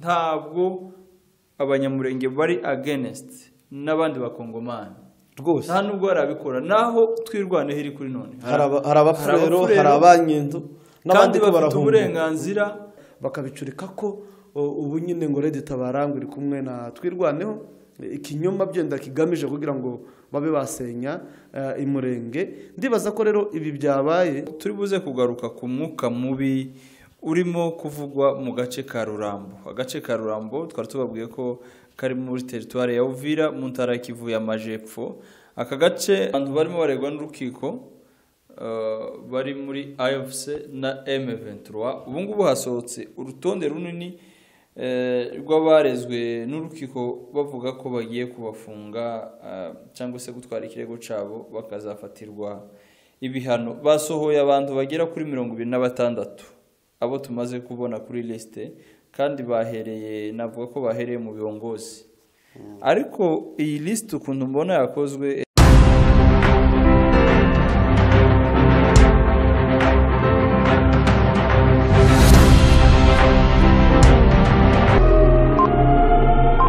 ntabwo abanyamurenge bari agenesite n'abandi bakongomani rwose nta nubwo barabikora naho twirwanaho iri kuri none hari aba- hari abafurero hari abanyendu kandi n'abandi ko bafite barahunga uburenganzira bakabicurika ko o, ubu nyine ngo redi tabarangwa iri kumwe na twirwaneho ikinyoma byenda kigamije kugira ngo babe basenya eh, imurenge ndibaza ko rero ibi byabaye turi buze kugaruka ku mwuka mubi urimo kuvugwa mu gace ka rurambo agace ka rurambo twari tubabwiye ko kari muri teritwari ya uvira mu ntara ya kivu y'amajepfo aka gace abantu barimo baregwa n'urukiko eh, bari muri afc na m23 ubu ngubu hasohotse urutonde runini eh, rw'abarezwe n'urukiko bavuga ko bagiye kubafunga eh, cyangwa se gutwara ikirego cyabo bakazafatirwa ibihano basohoye abantu bagera kuri mirongo ibiri na batandatu abo tumaze kubona kuri lisite kandi bahereye navuga ko bahereye mu biyongozi ariko iyi lisite ukuntu mbona yakozwe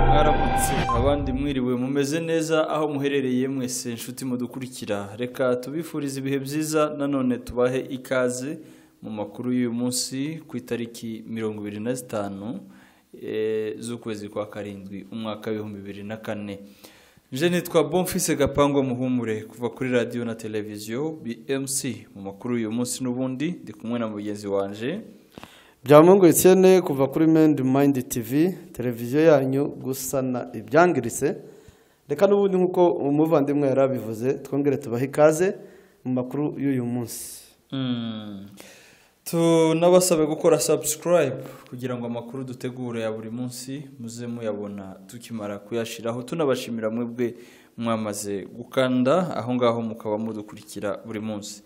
mwaramutse abandi mwiriwe mumeze neza aho muherereye mwese inshuti mudukurikira reka tubifurize ibihe byiza nanone tubahe ikaze mu makuru y'uyu munsi ku itariki mirongo ibiri na zitanu eh, z'ukwezi kwa karindwi umwaka w'ibihumbi bibiri na kane nje nitwa bonfise gapangwa muhumure kuva kuri radiyo na televiziyo bmc mu makuru y'uyu munsi n'ubundi ndi kumwe na mugenzi wanje byamungu etienne kuva kuri mendi mayindi tivi televiziyo yanyu gusana ibyangiritse reka n'ubundi nk'uko umuvandimwe yari abivuze twongere tubahe ikaze mu makuru y'uyu munsi Mm. tunabasabe gukora subscribe kugira ngo amakuru dutegura ya buri munsi muze muyabona tukimara kuyashiraho tunabashimira mwebwe mwamaze gukanda aho ngaho mukaba mudukurikira buri munsi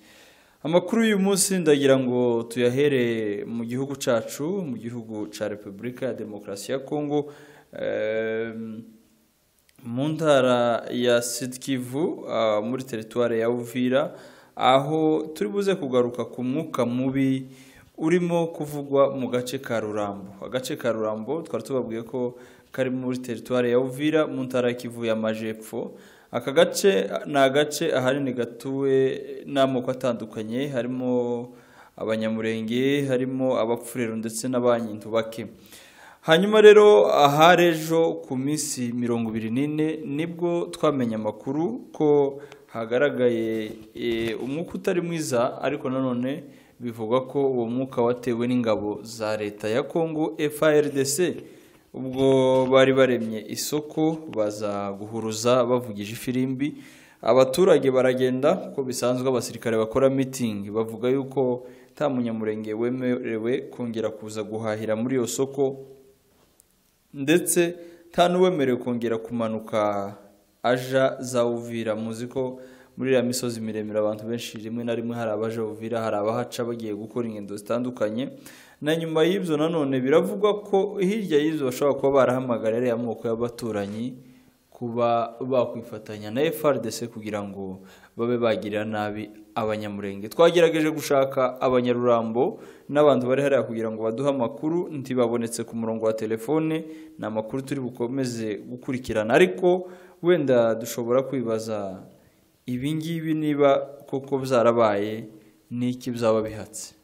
amakuru y'uyu munsi ndagira ngo tuyahere mu gihugu cyacu mu gihugu cya repubulika ya demokarasi ya kongo Ehm, mu ntara ya sidikivu muri teritwari ya uvira aho turi buze kugaruka ku mwuka mubi urimo kuvugwa mu gace ka rurambo agace ka rurambo twari tubabwiye ko kari muri teritwari ya uvira mu ntara ya kivu y'amajepfo aka gace ni agace ahanini gatuwe n'amoko atandukanye harimo abanyamurenge harimo abapfurero ndetse n'abanyintu bake hanyuma rero ahari ejo ku minsi mirongo ibiri n'ine nibwo twamenye amakuru ko hagaragaye eh, umwuka utari mwiza ariko nanone bivugwa ko uwo mwuka watewe n'ingabo za leta ya kongo FARDC ubwo bari baremye isoko baza guhuruza bavugije ifirimbi abaturage baragenda uko bisanzwe abasirikare bakora mitingi bavuga yuko nta munyamurenge wemerewe kongera kuza guhahira muri iyo soko ndetse nta n'uwemerewe kongera kumanuka aja za uvira muzi ko muri iriya misozi miremire abantu benshi rimwe na rimwe hari abaje uvira hari abahaca bagiye gukora ingendo zitandukanye na nyuma y'ibyo nanone biravugwa ko hirya y'ibyo bashobora kuba barahamagara ariya moko y'abaturanyi kuba bakwifatanya na FRDC kugira ngo babe bagirira nabi abanyamurenge twagerageje gushaka abanyarurambo n'abantu bari hariya kugira ngo baduhe amakuru ntibabonetse ku murongo wa telefone ni amakuru turi bukomeze gukurikirana ariko wenda dushobora kwibaza ibi ngibi niba koko byarabaye n'iki byaba bihatse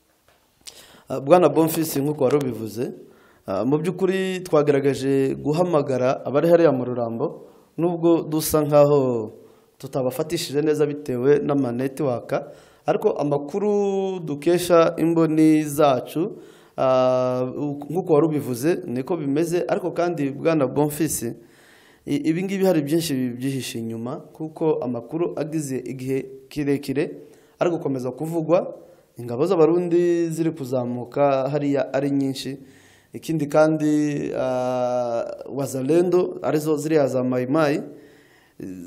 Ah, bwana bonfisi nk'uko wari ubivuze ah, mu by'ukuri twagerageje guhamagara abari hariya mu rurambo nubwo dusa nk'aho tutabafatishije neza bitewe n'amanetiwaka ariko amakuru dukesha imboni zacu ah, nk'uko wari ubivuze niko bimeze ariko kandi bwana bonfisi i- ibi ngibi hari byinshi byihishe inyuma kuko amakuru agize igihe kirekire ari gukomeza kuvugwa ingabo z'abarundi ziri kuzamuka hariya ari nyinshi ikindi kandi ah, wazalendo arizo ziriya za mayimayi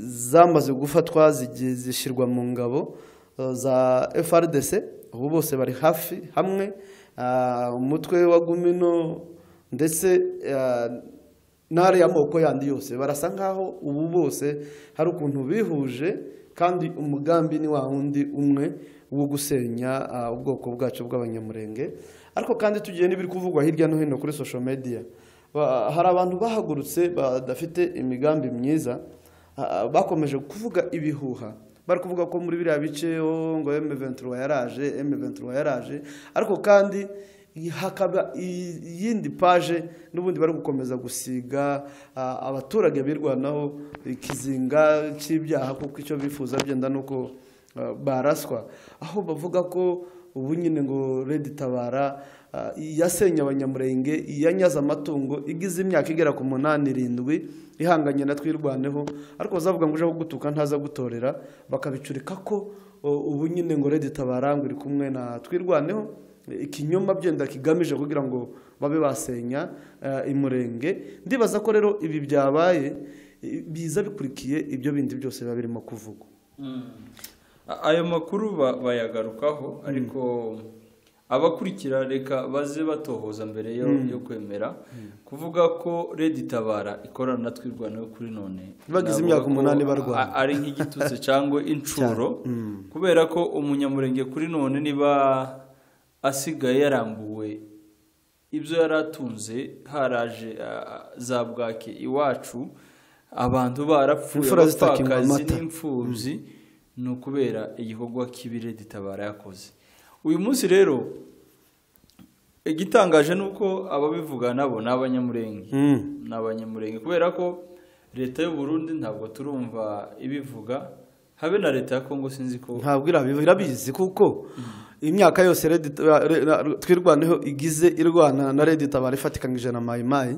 zamaze gufatwa zigi- zishyirwa mu ngabo eh, za frdc ubu bose bari hafi hamwe Ah, umutwe wa gumino ndetse ah, n'ahari y'amoko yandi yose barasa nkaho ubu bose hari ukuntu bihuje kandi umugambi ni wa wundi umwe wo gusenya ah, ubwoko bwacu bw'abanyamurenge ariko kandi tugiye n'ibiri kuvugwa hirya no hino kuri social media Ba- hari abantu bahagurutse badafite imigambi myiza ah, bakomeje kuvuga ibihuha bari kuvuga ko muri biriya bice oh, ngo M23 yaraje M23 yaraje ariko kandi hakaba i- iyindi paje n'ubundi bari gukomeza gusiga ah, abaturage birwanaho ikizinga cy'ibyaha kuko icyo bifuza byenda ni uko ah, baraswa aho bavuga ko ubu nyine ngo redi tabara ah, yasenye abanyamurenge iyanyaze amatungo igize imyaka igera ku munani irindwi ihanganye na twirwaneho ariko bazavuga ngo uje gutuka ntaza gutorera bakabicurika ko o, ubu nyine ngo redi tabara ngo iri kumwe na twirwaneho ikinyoma byenda kigamije kugira ngo babe basenya eh, imurenge ndibaza ko rero ibi byabaye eh, biza bikurikiye ibyo bindi byose biba birimo kuvugwa A- ayo makuru ba- bayagarukaho ariko abakurikira reka baze batohoza mbere yo, yo kwemera kuvuga ko redi tabara ikorana na twirwanaho kuri none Bagize Navuga imyaka ko umunani barwana. a- ari nk'igitutsi cyangwa inshuro kubera ko umunyamurenge kuri none niba asigaye yarambuwe ibyo yari atunze haraje ah, za bwake iwacu abantu barapfuye Imfura zitakinywa abapfakazi amata. n'imfubyi ni ukubera igikorwa kibire ditabara yakoze uyu munsi rero igitangaje ni uko ababivuga nabo ni abanyamurenge ni abanyamurenge kubera ko leta y'u Burundi ntabwo turumva ibivuga habe na leta ya kongo sinzi ko ntabwo irabizi irabizi kuko imyaka yose Red Tabara- Re- Ra- twirwaneho igize irwana na redi tabara ifatikanyije na mayimayi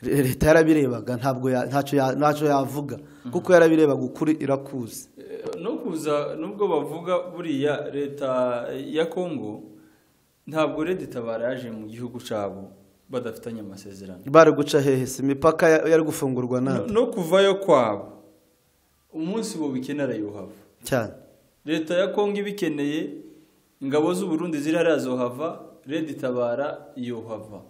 Re- leta yarabirebaga ntabwo ya- ntacyo ya- ntacyo yavuga kuko yarabirebaga ukuri irakuzi Eh, no kuza nubwo bavuga buriya leta ya kongo ntabwo redi tabara yaje mu gihugu cyabo badafitanye amasezerano bari guca hehe si imipaka ya- yari gufungurwa no, nabi no kuvayo kwabo umunsi bo bikenera yuhava cyane leta ya kongo ibikeneye ingabo z'u Burundi zirahari zohava redi tabara yohava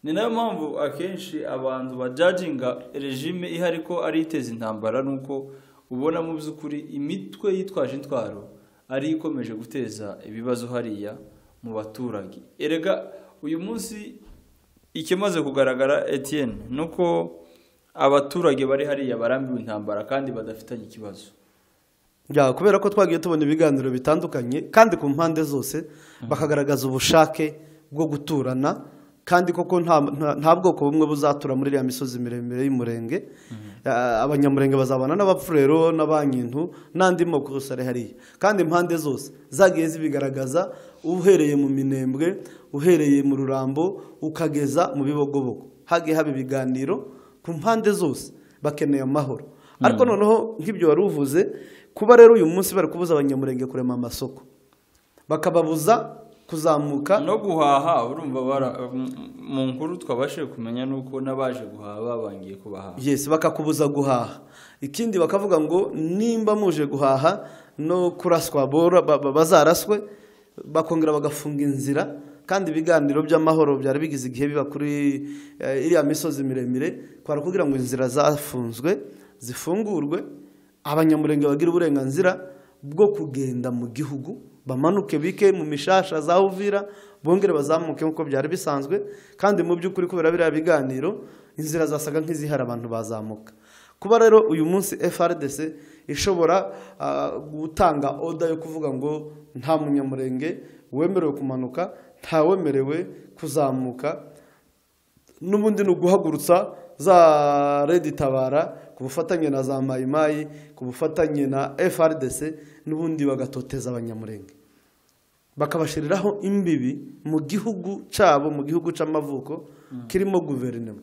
ni nayo mpamvu akenshi abantu bajajinga regime ihari ko ari iteza intambara nuko ubona mu by'ukuri imitwe yitwaje intwaro ari ikomeje guteza ibibazo hariya mu baturage erega uyu munsi ikimaze kugaragara Etienne ni uko abaturage bari hariya barambiwe intambara kandi badafitanye ikibazo Ya, kubera ko twagiye tubona ibiganiro bitandukanye kandi ku mpande zose bakagaragaza ubushake bwo guturana kandi koko nta, nta, nta bwoko bumwe buzatura muri iriya misozi miremire y'umurenge Ah, abanyamurenge bazabana n'abapfurero n'abankintu n'andi moko yose ari hariya kandi impande zose zagiye zibigaragaza uhereye mu minembwe uhereye mu rurambo ukageza mu bibogobogo hagiye haba ibiganiro ku mpande zose bakeneye amahoro ariko noneho nk'ibyo wari uvuze kuba rero uyu munsi bari kubuza abanyamurenge kurema amasoko bakababuza kuzamuka no guhaha urumva bara- m- mu nkuru twabashije kumenya ni uko n'abaje guhaha babangiye kubahaha yesi bakakubuza guhaha ikindi bakavuga ngo nimba muje guhaha no kuraswa bora- ba- ba- bazaraswe bakongera bagafunga inzira kandi ibiganiro by'amahoro byari bigize igihe biba kuri eh, iriya misozi miremire kwara kugira ngo inzira zafunzwe zifungurwe abanyamurenge bagira uburenganzira bwo kugenda mu gihugu bamanuke bike mu mishasha za uvira bongere bazamuke nk'uko byari bisanzwe kandi mu by'ukuri kubera biriya biganiro inzira zasaga nk'izihari abantu bazamuka kuba rero uyu munsi frdc ishobora ah, gutanga oda yo kuvuga ngo nta munyamurenge wemerewe kumanuka ntawemerewe kuzamuka n'ubundi ni uguhagurutsa za redi tabara ku bufatanye na za mayimayi ku bufatanye na frdc n'ubundi bagatoteza abanyamurenge bakabashyiriraho imbibi mu gihugu cyabo mu gihugu cy'amavuko kirimo guverinoma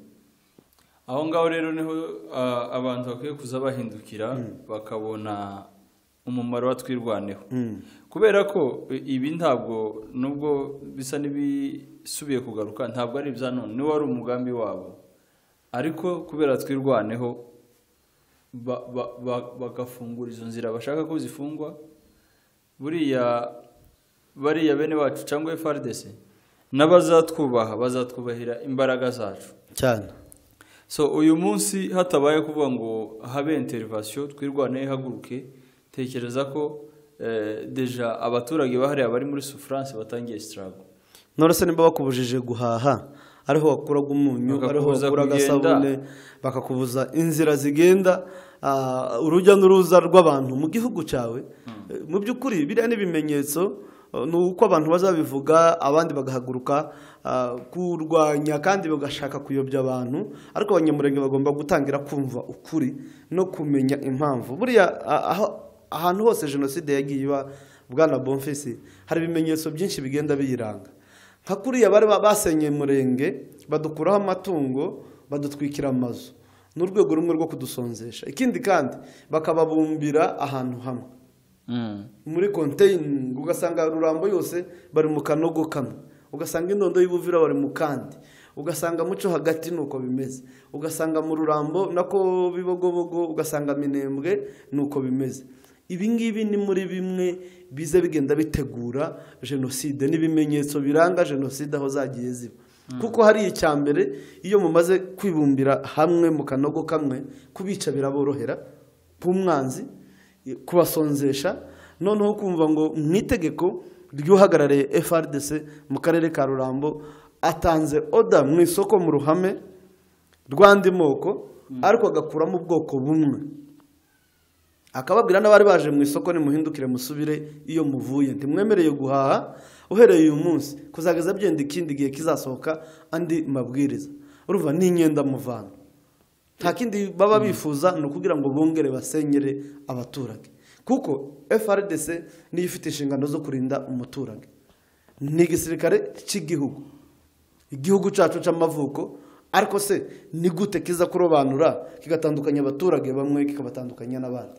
aho ngaho rero niho ah, abantu bakwiye kuza bahindukira bakabona umumaro wa twirwaneho Mm. kubera ko i- ibi ntabwo nubwo bisa n'ibisubiye kugaruka ntabwo ari ibya none niwo wari umugambi wabo ariko kubera twirwaneho ba- ba- ba- bagafungura izo nzira bashaka ko zifungwa buriya bariya bene bacu cyangwa frdc n'abazatwubaha bazatwubahira imbaraga zacu cyane so uyu munsi hatabaye kuvuga ngo habe interivasiyo twirwane ihaguruke tekereza ko eh, deja abaturage bahariye bari muri sufurance batangiye sitarago norese nimba bakubujije guhaha ariho wakuraga umunyu ariho Bakakubuza wakura kugenda. agasabune bakakubuza inzira zigenda ah, urujya n'uruza rw'abantu mu gihugu cyawe Eh, mu by'ukuri biriya ni ibimenyetso eh, ni uko abantu bazabivuga abandi bagahaguruka ah, kurwanya kandi bagashaka kuyobya abantu ariko abanyamurenge bagomba gutangira kumva ukuri no kumenya impamvu buriya ah, aho ahantu hose jenoside yagiye iba bwana bonfisi hari ibimenyetso byinshi bigenda biyiranga nka kuriya bari ba- basenyeye umurenge badukuraho amatungo badutwikira amazu ni urwego rumwe rwo kudusonzesha ikindi kandi bakababumbira ahantu hamwe Mm. muri konteyini ugasanga rurambo yose bari mu kanogo kamwe ugasanga indondo y'ubuvira bari mu kandi ugasanga muco hagati ni uko bimeze ugasanga mu rurambo nako bibogobogo ugasanga minembwe ni uko bimeze ibi ngibi ni muri bimwe biza bigenda bitegura jenoside n'ibimenyetso biranga jenoside aho zagiye ziba kuko hari icya mbere iyo mumaze kwibumbira hamwe mu kanogo kamwe kubica biraborohera nk'umwanzi kubasonzesha noneho kumva ngo mu itegeko ry'uhagarariye FRDC mu karere ka Rurambo atanze oda mu isoko mu ruhame rw'andi moko ariko agakuramo ubwoko bumwe akababwira n'abari baje mu isoko nimuhindukire musubire iyo muvuye ntimwemereye guhaha uhereye uyu munsi kuzageza byenda ikindi gihe kizasohoka andi mabwiriza urumva ni inyenda muvana nta kindi baba bifuza ni ukugira ngo bongere basenyere abaturage kuko FRDC niyo ifite inshingano zo kurinda umuturage ni igisirikare cy'igihugu igihugu cyacu cy'amavuko ariko se ni gute kiza kurobanura kigatandukanya abaturage bamwe kikabatandukanya n'abandi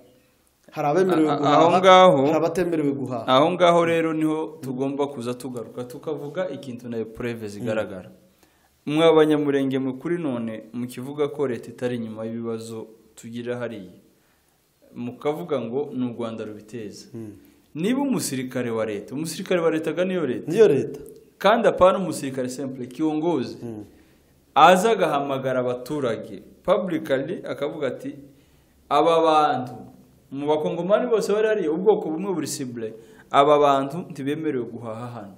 hari abemerewe A- a- guhaha aho ngaho- hari abatemerewe guhaha aho ngaho rero niho tugomba kuza tugaruka tukavuga ikintu nayo pureve zigaragara mwe abanyamurenge mu kuri none mukivuga ko leta itari inyuma y'ibibazo tugira hariya mukavuga ngo ni u rwanda rubiteza niba umusirikare wa leta umusirikare wa leta agana iyo leta niyo leta kandi apana umusirikare sempure kiongozi aza agahamagara abaturage publicly akavuga ati aba bantu mu bakongomani bose bari hariya ubwoko bumwe buri sibure aba bantu ntibemerewe guhaha hano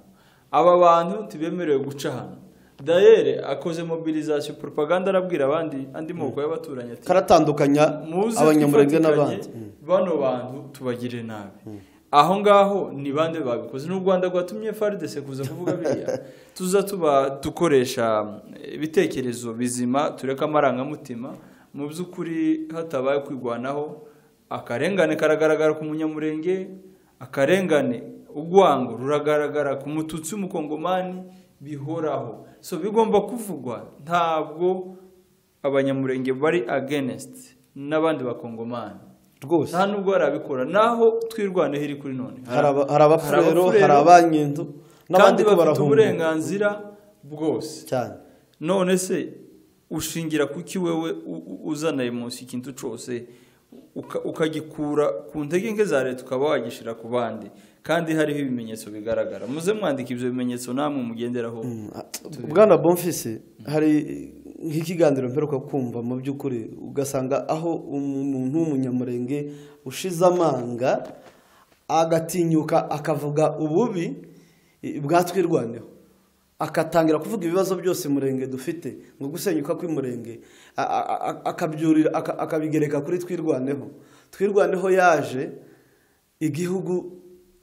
aba bantu ntibemerewe guca hano dayere akoze mobilizasiyo propaganda arabwira abandi andi moko y'abaturanyi ati karatandukanya muze abanyamurenge twifatikanye, n'abandi bano bantu tubagirire nabi aho ngaho ni bande babikoze n'u rwanda rwatumye frdc kuza kuvuga biriya tuza tuba dukoresha eh, ibitekerezo bizima tureka amarangamutima mu by'ukuri hatabaye kwirwanaho akarengane karagaragara ku munyamurenge akarengane urwango ruragaragara ku mututsi w'umukongomani bihoraho so bigomba kuvugwa ntabwo abanyamurenge bari against n'abandi bakongomani rwose nta nubwo barabikora naho twirwanaho iri kuri none hari aba- hari abafurero abafurero, hari abanyindo kandi n'abandi ko bafite barahunga uburenganzira bwose cyane none se ushingira kuki wewe u- u- uzana munsi ikintu cyose uka- ukagikura ku ntegeke za leta ukaba wagishyira ku bandi kandi hariho ibimenyetso bigaragara muze mwandika ibyo bimenyetso namwe mugenderaho bwana bonfisi hari nk'ikiganiro mperuka kumva mu by'ukuri ugasanga aho umuntu w'umunyamurenge ushize amanga agatinyuka akavuga ububi eh, bwatwirwaneho akatangira kuvuga ibibazo byose umurenge dufite ngo gusenyuka kw'umurenge a- a- a- akabyurira aka- akabigereka kuri twirwaneho twirwaneho yaje igihugu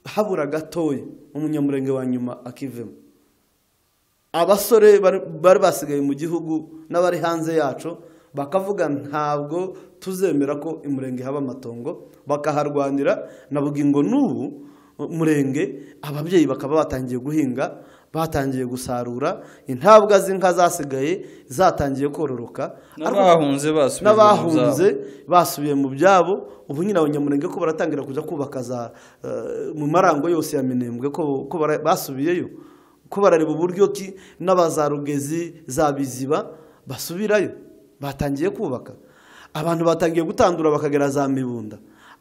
habura gatoya umunyamurenge wa nyuma akivemo abasore bari bari basigaye mu gihugu n'abari hanze yacu bakavuga ntabwo tuzemera ko imurenge haba amatongo bakaharwanira navuga ngo n'ubu murenge ababyeyi bakaba batangiye guhinga batangiye gusarura intabwa z'inka zasigaye zatangiye kororoka Ariko- n'abahunze basubijwe mu byabo. n'abahunze basubiye mu byabo ubu nyine abanyamurenge ko baratangira kujya kubaka za eh, mu marango yose ya minembwe ko ko bara- basubiyeyo ko barareba uburyo ki n'abazarugezi za biziba basubirayo batangiye kubaka abantu batangiye gutandura bakagera za mibunda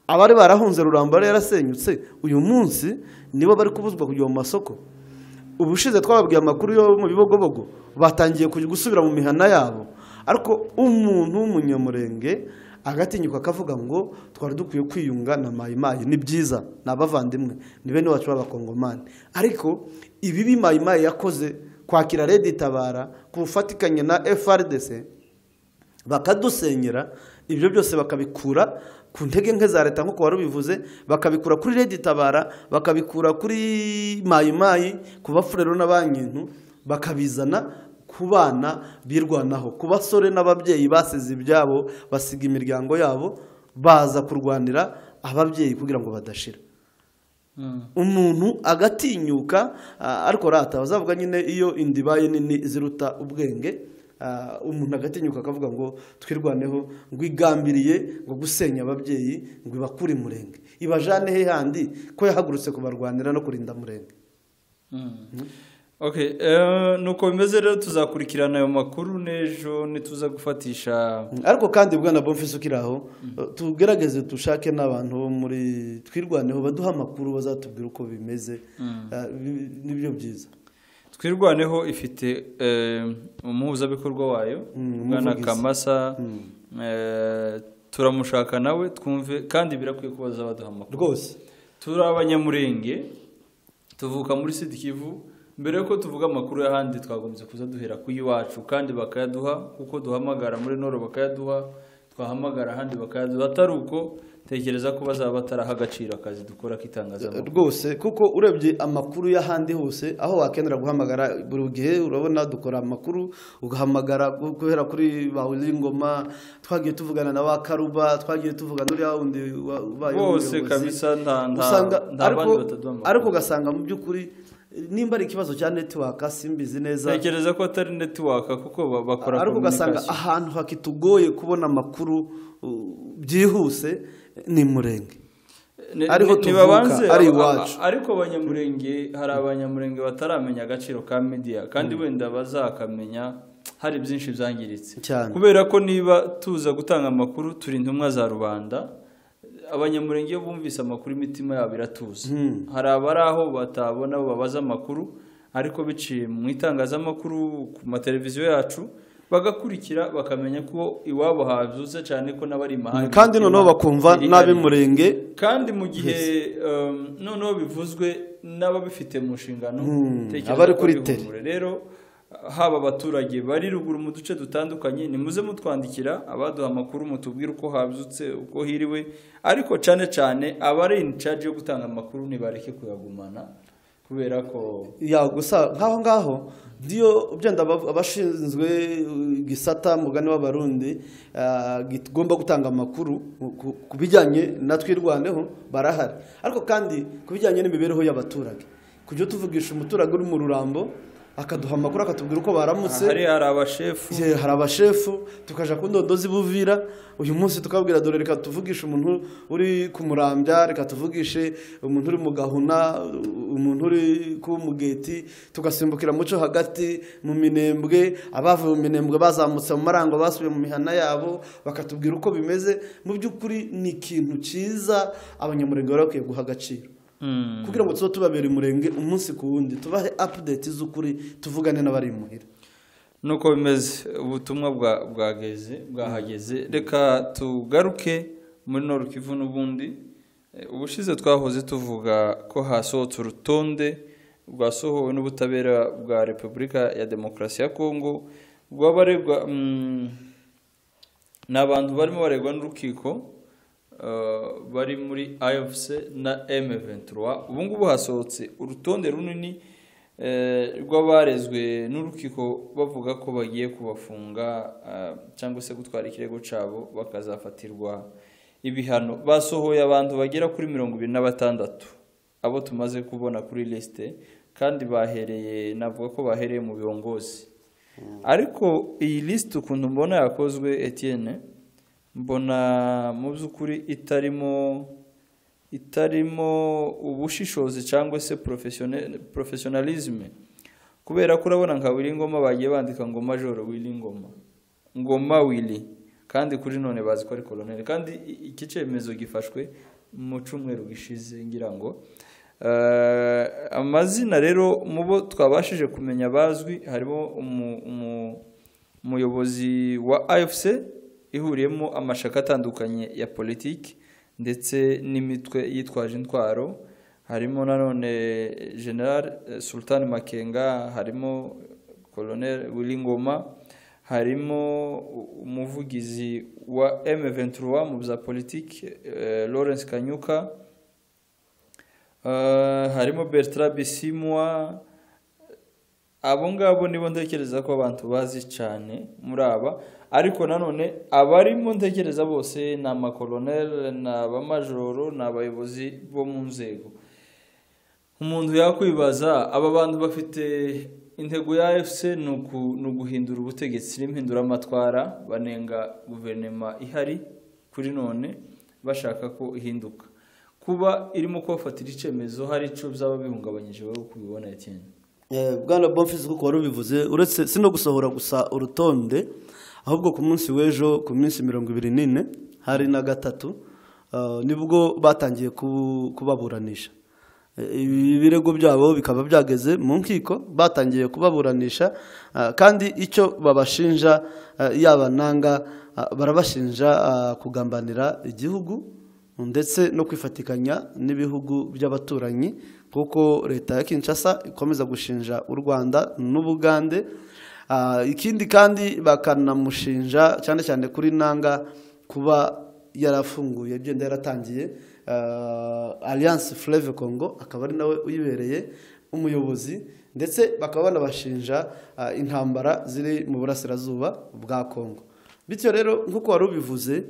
abari barahunze ruramba yari yarasenyutse uyu munsi nibo bari kubuzwa kujya mu masoko ubushize twababwiye amakuru yo mu bibogobogo batangiye kujya gusubira mu mihana yabo ariko umuntu w'umunyamurenge agatinyuka akavuga ngo twari dukwiye kwiyunga na mayimayi ni byiza ni abavandimwe ni bene wacu b'abakongomani ariko ibibi mayimayi yakoze kwakira redi itabara kubufatikanye na frdc bakadusenyera ibyo byose bakabikura ku ntege nke za leta nk'uko wari ubivuze bakabikura kuri redi itabara bakabikura kuri mayimayi ku bafurero n'abankintu bakabizana ku bana birwanaho ku basore n'ababyeyi basize ibyabo basiga imiryango yabo baza kurwanira ababyeyi kugira ngo badashira umuntu agatinyuka ah, ariko rata bazavuga nyine iyo indibaye nini ziruta ubwenge ah, umuntu agatinyuka akavuga ngo twirwaneho ngo igambiriye ngo gusenya ababyeyi ngo ibakure murenge ibajane he handi ko yahagurutse kubarwanira no kurinda murenge Okay, eh, nuko bimeze rero tuzakurikirana ayo makuru n'ejo ntituza gufatisha ariko kandi bwana bomfisi ukiri aho tugerageze dushake n'abantu bo muri twirwaneho baduha amakuru bazatubwira uko bimeze Ah, bi- nibyo byiza twirwaneho ifite eh, umuhuzabikorwa wayo Mm, bwana umuvugizi. kamasa eh, turamushaka nawe twumve kandi birakwiye ko bazabaduha amakuru rwose turi abanyamurenge tuvuka muri sud kivu mbere y'uko tuvuga amakuru y'ahandi twagombye kuza duhera ku y'iwacu kandi bakayaduha kuko duhamagara muri noro bakayaduha twahamagara ahandi bakayaduha atari uko tekereza ko bazaba bataraha agaciro akazi dukora k'itangazamakuru rwose kuko urebye amakuru y'ahandi hose aho wakenera guhamagara buri gihe urabona dukora amakuru ugahamagara gu- guhera kuri ba Ngoma twagiye tuvugana na wa karuba twagiye tuvugana uriya wundi wa- ubaye bose umuyobozi. kabisa nta nta usanga nta ariko bandi bataduha ariko amakuru ugasanga mu by'ukuri eh, nimba ari ikibazo cya netiwaka simbizi neza tekereza ko atari netiwaka kuko ba- bakora ariko ugasanga communication. ahantu hakitugoye kubona amakuru uh, byihuse eh, ni murenge Ni- ariho ni- tuvuka, nibabanze ari aba- iwacu. aba- ariko abanyamurenge hari abanyamurenge bataramenya agaciro ka media kandi wenda bazakamenya hari byinshi byangiritse Cyane. kubera ko niba tuza gutanga amakuru turi intumwa za rubanda abanyamurenge iyo bumvise amakuru imitima yabo iratuza Hmm. hari abari aho batabona abo babaza amakuru ariko biciye mu itangazamakuru ku mateleviziyo yacu bagakurikira bakamenya ko iwabo habyutse cyane ko n'abari imahanga kandi noneho imitima bakumva iri n'ab'i hariya murenge kandi mu gihe um, noneho bivuzwe n'ababifite mu nshingano Hmm, tekereza abari ko kuri ari tele. ihumure. rero haba abaturage bari ruguru mu duce dutandukanye nimuze mutwandikira abaduha amakuru mutubwire uko habyutse uko hiriwe ariko cyane cyane abari in charge yo gutanga amakuru ntibareke kuyagumana kubera ko ya gusa nk'aho ngaho ndiyo byenda aba- abashinzwe uh, gisata mugani w'abarundi ah, gigomba gutanga amakuru ku- ku- ku bijyanye na twirwaneho barahari ariko kandi ku bijyanye n'imibereho y'abaturage kujya tuvugisha umuturage uri mu rurambo akaduha amakuru akatubwira uko baramutse hari hari abashefu Igihe hari abashefu tukajya ku ndodo z'i buvira uyu munsi tukabwira dore reka tuvugishe umuntu uri ku murambya reka tuvugishe umuntu uri mu gahuna umuntu uri ku mugeti tugasimbukira muco hagati mu minembwe abavuye mu minembwe bazamutse mu marango basubiye mu mihana yabo bakatubwira uko bimeze mu by'ukuri ni ikintu cyiza abanyamurenge bari bakwiye guha agaciro Hmm. kugira ngo tuba tubabera umurenge umunsi ku wundi tubahe apudeti z'ukuri tuvugane n'abari imuhira nuko bimeze ubutumwa bwa- bwageze bwahageze reka tugaruke muri norukivu n'ubundi Eh, ubushize twahoze tuvuga ko hasohotse urutonde rwasohowe n'ubutabera bwa repubulika ya demokarasi ya kongo rw'abaregwa mm, ni abantu barimo baregwa n'urukiko eh, bari muri IFC na M23 ubu ngubu hasohotse urutonde runini eh, rw'abarezwe n'urukiko bavuga ko bagiye kubafunga eh, cyangwa se gutwara ikirego cyabo bakazafatirwa ibihano basohoye abantu bagera kuri mirongo ibiri na batandatu abo tumaze kubona kuri lisite kandi bahereye navuga ko bahereye mu biyongozi ariko iyi lisite ukuntu mbona yakozwe Etienne mbona mu by'ukuri itarimo itarimo ubushishozi cyangwa se porofesiyonalizme kubera ko urabona nka Wilingoma bagiye bandika ngo majoro Wilingoma ngoma wili kandi kuri none bazi ko ari koloneli kandi i- iki cyemezo gifashwe mu cyumweru gishize ngira ngo Eh, amazina rero mu bo twabashije kumenya bazwi harimo umu- umu- umuyobozi wa afc ihuriyemo amashaka atandukanye ya politiki ndetse n'imitwe yitwaje intwaro harimo nanone general eh, sultan makenga harimo koloneli wilingoma harimo umuvugizi wa emeventura mu bya politiki lawrence kanyuka Eh, harimo bertrand bisimwa abo ngabo nibo ntekereza ko abantu bazi cyane muri aba ariko nanone abarimo ntekereza bose ni amakoloneli ni abamajoro ni abayobozi bo mu nzego umuntu yakwibaza aba bantu bafite intego ya fc ni uku- ni uguhindura ubutegetsi n'impinduramatwara banenga guverinoma ihari kuri none bashaka ko ihinduka kuba irimo kubafatira icyemezo hari icyo byaba bihungabanyije wowe uko ubibona etienne Eh, bwana bonfisi kuko wari ubivuze uretse si no gusohora gusa urutonde ahubwo ku munsi w'ejo ku minsi mirongo ibiri n'ine hari na gatatu ah, nibwo batangiye ku- kubaburanisha Eh, ibi birego byabo bikaba byageze mu nkiko batangiye kubaburanisha ah, kandi icyo babashinja ah, yaba nanga ah, barabashinja ah, kugambanira igihugu ndetse no kwifatikanya n'ibihugu by'abaturanyi kuko leta ya Kinshasa ikomeza gushinja u Rwanda n'Ubugande Ah, ikindi kandi bakanamushinja cyane cyane kuri nanga kuba yarafunguye byenda yaratangiye ah, Alliance Fleuve Congo akaba ari nawe uyibereye umuyobozi ndetse bakaba banabashinja ah, intambara ziri mu burasirazuba bwa Congo bityo rero nk'uko wari ubivuze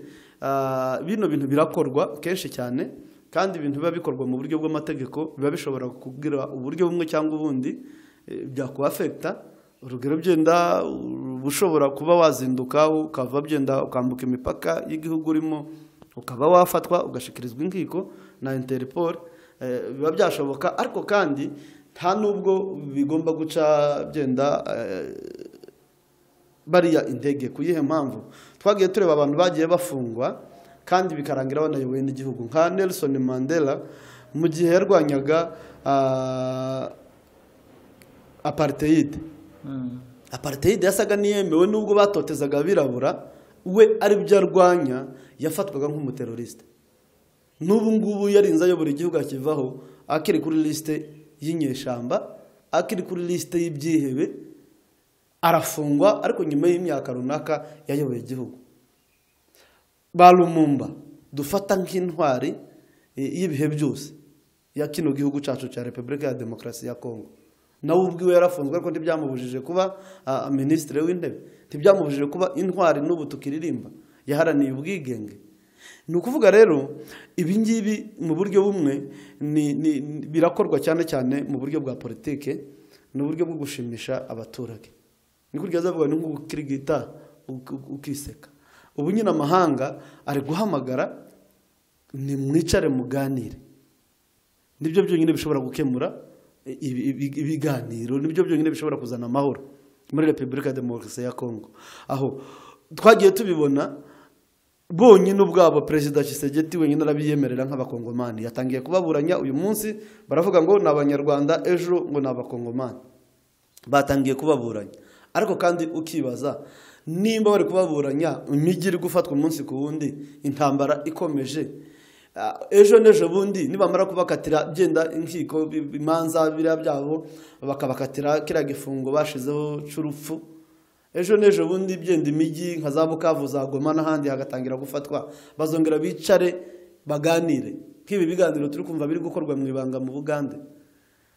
ah, bino bintu birakorwa kenshi cyane kandi ibintu biba bikorwa mu buryo bw'amategeko biba bishobora kugira uburyo bumwe cyangwa ubundi eh, byakubafekita urugero byenda uba ushobora kuba wazinduka ukava byenda ukambuka imipaka y'igihugu urimo ukaba wafatwa ugashikirizwa inkiko na interpol eh, biba byashoboka ariko kandi nta n'ubwo bigomba guca byenda eh, bariya intege ku yihe mpamvu twagiye tureba abantu bagiye bafungwa kandi bikarangira banayoboye n'igihugu nka nelson mandela mu gihe yarwanyaga ah, apartheid apartheid yasaga n'iyemewe nubwo batotezaga abirabura we aribyo arwanya yafatwaga nk'umuteroriste n'ubu ngubu yarinze ayobora igihugu akivaho akiri kuri lisite y'inyeshyamba akiri kuri lisite y'ibyihebe arafungwa ariko nyuma y'imyaka runaka yayoboye igihugu ba rumumba dufata nk'intwari eh, y'ibihe byose ya kino gihugu cyacu cya repubulika ya demokarasi ya kongo nawe ubwiwe yarafunzwe ariko ntibyamubujije kuba ah, minisitiri w'intebe ntibyamubujije kuba intwari n'ubu tukiririmba yaharaniye ubwigenge ni ukuvuga rero ibi ngibi mu buryo bumwe ni- ni- ni- birakorwa cyane cyane mu buryo bwa politike ni uburyo bwo gushimisha abaturage ni kurya zavuga ni nk'ukirigita uk- ukiseka ubu nyine amahanga ari guhamagara ni mwicare muganire nibyo byonyine bishobora gukemura ibi- ibi- ibiganiro nibyo byonyine bishobora kuzana amahoro muri repubulika ya demokarasi ya kongo aho twagiye tubibona bonyine ubwabo perezida Tshisekedi wenyine arabiyemerera nk'abakongomani yatangiye kubaburanya uyu munsi baravuga ngo ni abanyarwanda ejo ngo ni abakongomani batangiye kubaburanya ariko kandi ukibaza nimba bari kubaburanya imijyi iri gufatwa umunsi ku wundi intambara ikomeje ah, ejo n'ejo bundi nibamara kubakatira byenda inkiko bi- imanza biriya byabo bakabakatira kiriya gifungo bashizeho cy'urupfu ejo n'ejo bundi byenda imijyi nka za bukavu za goma n'ahandi hagatangira gufatwa bazongera bicare baganire nk'ibi biganiro turi kumva biri gukorwa mu ibanga mu bugande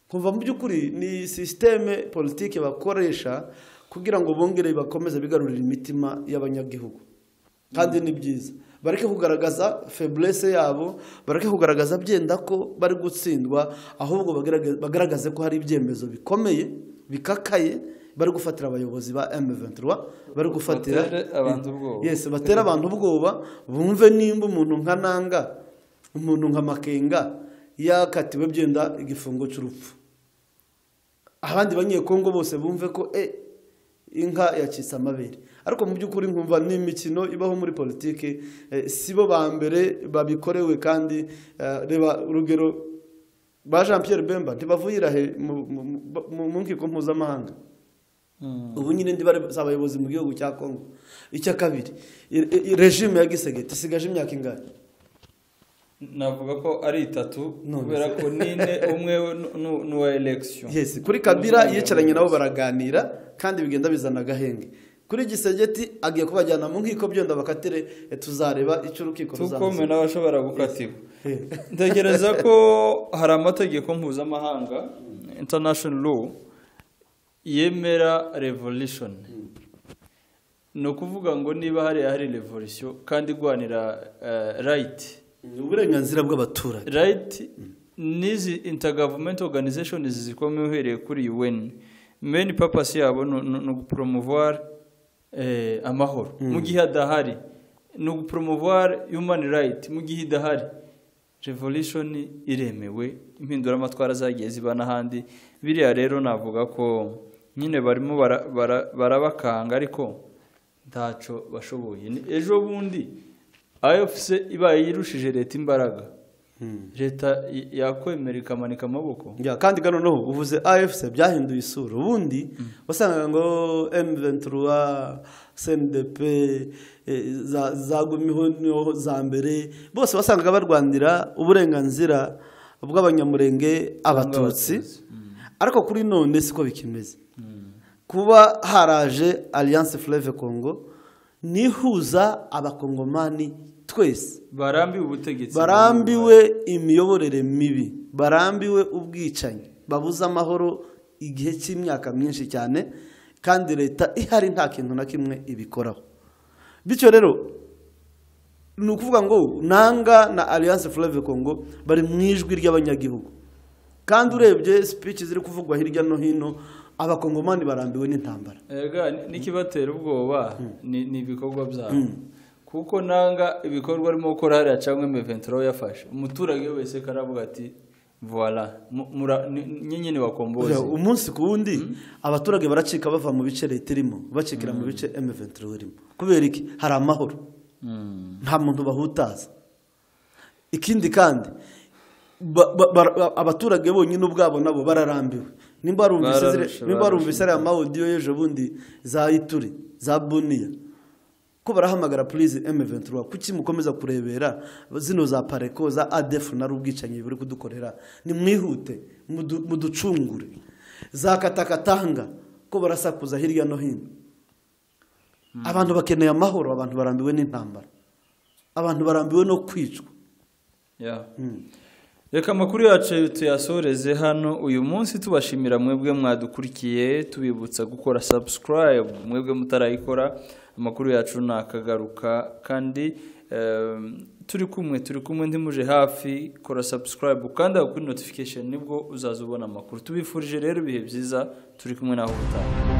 kumva mu by'ukuri ni sisiteme politike bakoresha kugira ngo bongere bakomeze bigarurira imitima y'abanyagihugu kandi ni byiza bareke kugaragaza feburese yabo bareke kugaragaza byenda ko bari gutsindwa ahubwo bagaragaze- bagaragaze ko hari ibyemezo bikomeye bikakaye bari gufatira abayobozi ba M23 bari gufatira Batere abantu ubwoba. Yes, batera abantu ubwoba bumve nimba umuntu nka nanga umuntu nka makenga yakatiwe byenda igifungo cy'urupfu abandi banyekongo bose bumve ko e inka yacitse amabere ariko mu by'ukuri nkumva ni imikino ibaho muri politiki eh, si bo ba mbere babikorewe kandi eh, reba urugero ba jean pierre bemba ntibavuyira he mu- mu- mu- mu- mu nkiko mpuzamahanga ubu nyine ndi bari si abayobozi mu gihugu cya kongo icya kabiri i- i- regime ya gisegeti isigaje imyaka ingana navuga ko ari itatu None kubera se. ko n'ine umwe we nu- nu- n'uwa elekisiyo yes kuri kabira yicaranye nabo baraganira kandi bigenda bizana agahenge kuri gisegeti agiye kubajyana mu nkiko byenda bakatire eh, tuzareba icyo urukiko tukome n'abashobora gukatirwa ntekereza ko hari amategeko mpuzamahanga international law yemera revolution ni ukuvuga ngo niba hariya hari revolution kandi igwanira eh, right Ni uburenganzira bw'abaturage right n'izi intergovernment organization zikomeye uhereye kuri UN main purpose yabo ni- ni ni ugupromouvoir eh, amahoro mu gihe adahari ni ugupromouvoir human right mu gihe idahari revolution iremewe impinduramatwara zagiye ziba n'ahandi biriya rero navuga ko nyine barimo bara- bara- barabakanga ariko ntacyo bashoboye Ni- ejo bundi ayofuse ibaye yirushije leta imbaraga leta y- yakwemera ikamanika amaboko Ya, kandi gano noneho uvuze afc byahinduye isura ubundi wasangaga ngo m23 cndp eh, za- zagumiho niho za mbere bose wasangaga barwanira uburenganzira bw'abanyamurenge abatutsi ariko kuri none siko bikimeze kuba haraje alliance fleve congo nihuza abakongomani twese barambiwe ubutegetsi barambiwe imiyoborere mibi barambiwe ubwicanyi babuze amahoro igihe cy'imyaka myinshi cyane kandi leta ihari nta kintu na kimwe ibikoraho bityo rero ni ukuvuga ngo nanga na alliance fleve congo bari mu ijwi ry'abanyagihugu kandi urebye speech ziri kuvugwa hirya no hino abakongomani barambiwe n'intambara Ega, ni- n'ikibatera ubwoba ni ni ibikorwa byabo kuko nanga ibikorwa arimo gukora hariya cyangwa meventuro yafashe umuturage wese karavuga ati voila mu- mura- ni- nyine ni wakomboze Buriya umunsi ku wundi abaturage baracika bava mu bice leta irimo bacikira mu bice M23 irimo kubera iki hari amahoro Mm. nta muntu bahutaza ikindi kandi ba- ba- bara- abaturage bonyine ubwabo nabo bararambiwe nimba barumvise ziri- Bararusha, nimba barumvise bararusha. ariya mawodiyo y'ejo bundi za ituri za buniya ko barahamagara purize M23 kuki mukomeza kurebera zino za pareko za ADF na rubwicanyi buri kudukorera ni mwihute mudu- muducungure za katakatanga ko barasakuza hirya no hino abantu bakeneye amahoro abantu barambiwe n'intambara abantu barambiwe no kwicwa Yeah. reka amakuru yacu tuyasoreze hano uyu munsi tubashimira mwebwe mwadukurikiye tubibutsa gukora subscribe mwebwe mutarayikora amakuru yacu nakagaruka kandi em, turi kumwe turi kumwe ndimuje hafi kora subscribe ukanda kuri notification nibwo uzazubona amakuru tubifurije rero ibihe byiza turi kumwe naho ubutaha